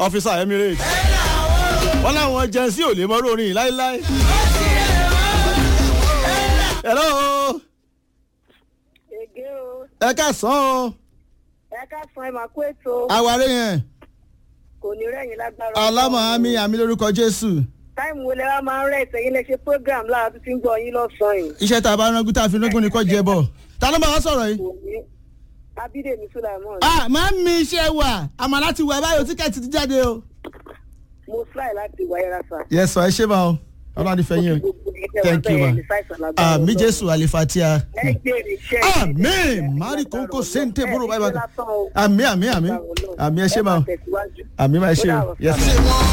ọ́fíìsà emirates wọ́n láwọn jẹ́nsí ò lè mọ́rọ́ orin yìí láéláé. hello Ègé o, ẹ káàsán o ẹ ká san ẹ máa kó ètò àwárí yẹn kò ní rẹ̀yìn lágbára. alámọ̀ àmì àmì lórúkọ jésù Táìmù wo lẹ wá máa ń rẹ̀ ìtẹ̀yìn lẹ ṣe program lára tó ti ń gbọ́ yín lọ́sàn-án yìí. iṣẹ́ tá a bá rángún tá a fi rángún ni kò jẹ bọ̀ ta ló máa wá sọ̀rọ̀ yìí. Kò ní Abídèmí Sulaimon. ah máa ń mi iṣẹ́ wà àmọ́ láti wà báyọ̀ tíkẹ́ẹ̀tì ti jáde o. Mo fly láti wáyéra sà. yes sir ẹ ṣe máa o ọlọ́run àti fẹ́yìn o thank you ma àmì jésù àlefatia àmì mari kókó sèǹtè búrò báyìí báyìí àmì àmì àmì àmì ẹ ṣe máa o àmì máa ṣe o yes.